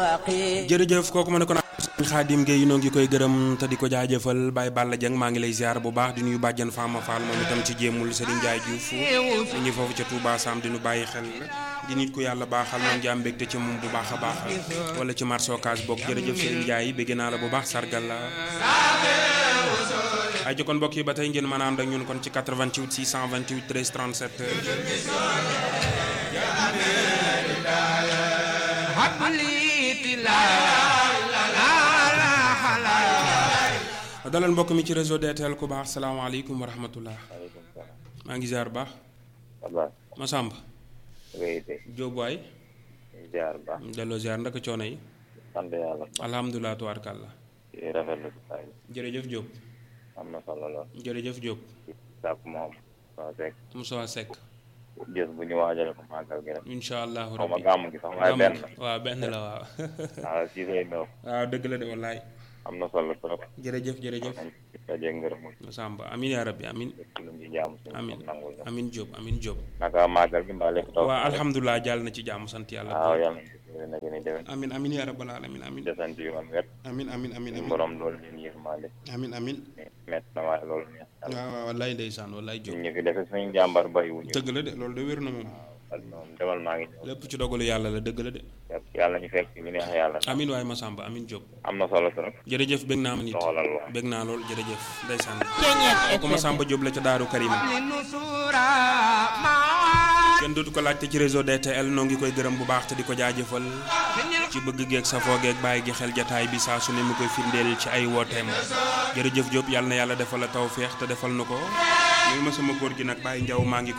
jërëjëf kooku ma ne ko naan Xaadim Gueye noo ngi koy gërëm te di ko jaajëfal Baye Balla Dieng maa ngi lay ziar bu baax di nuyu bàjjan Fama Fall moom itam ci jéemul Serigne Ndiaye Diouf di ñu foofu ca Touba Sam di nu bàyyi xel di nit ku yàlla baaxal noonu jaam mbégte ci moom bu baax a baax wala ci marché Ocass bokk jërëjëf Serigne Ndiaye bégg naa la bu baax sargal la ay jokkoon mbokk yi ba tey ngeen mën a ànd ak ñun kon ci 88 628 13 37 dalal mbokk mi ci réseau DTL ku baax salaamaaleykum wa rahmatullah maa ngi ziar baax Masamba Jóob waay ziar baax delloo ziar ndaka coono yi sant yàlla alhamdulilah tubaarkàlla rafetlu si saa yi jërëjëf Jóob am na solo lool jërëjëf Jóob sàkk moom soo sekk Moussa Seck jës bu ñu waajale ko màggal gi rek incha allahu xaw ma rabbi gàmm gi sax waaye benn waaw benn la waaw waaw si say nëw waaw dëgg la de wallaay am na solo trop jërëjëf jërëjëf nañ ci dajee ngërëm Masamba amin yaa rabbi amin lu ñu jaamu suñu amin borom nangul ñu amin Jóob amin Jóob naka màggal gi mbaa lépp taw waaw alhamdulilah jàll na ci jàmm sant yàlla waaw yàlla na na gën a déwén amin amin yaa rabbal alamin amin desant yoon wet amin amin amin suñu amin borom loolu leen yërmande amin amin mett na waaye loolu neex yàlla waaw waaw wallaay ndeysaan wallaay Jóob ñun ñu fi defe suñu jàmbar bàyyiwuñu dëgg la de loolu de wér na moom ak moom demal maa ngi ñëw lépp ci dogalu yàlla la dëgg la de yàlla ñu fekk li neex yàlla amin waaye Masamba amin Jóob am na solo trop jërëjëf bég naa ma nit doxalal waa bég naa lool jërëjëf ndeysaan kooku Masamba Jóob la ca Daaru Karim kenn dootu ko laajte ci réseau DTL noo ngi koy gërëm bu baax te di ko jaajëfal ci bëgg geeg safoo geeg bàyyi gi xel jataay bi saa su ne mu koy firndeel ci ay wooteem jërëjëf Diop yàlla na yàlla defal la tawféex te defal na ko nuyu ma sama góor gi nag Baye Ndiaw maa ngi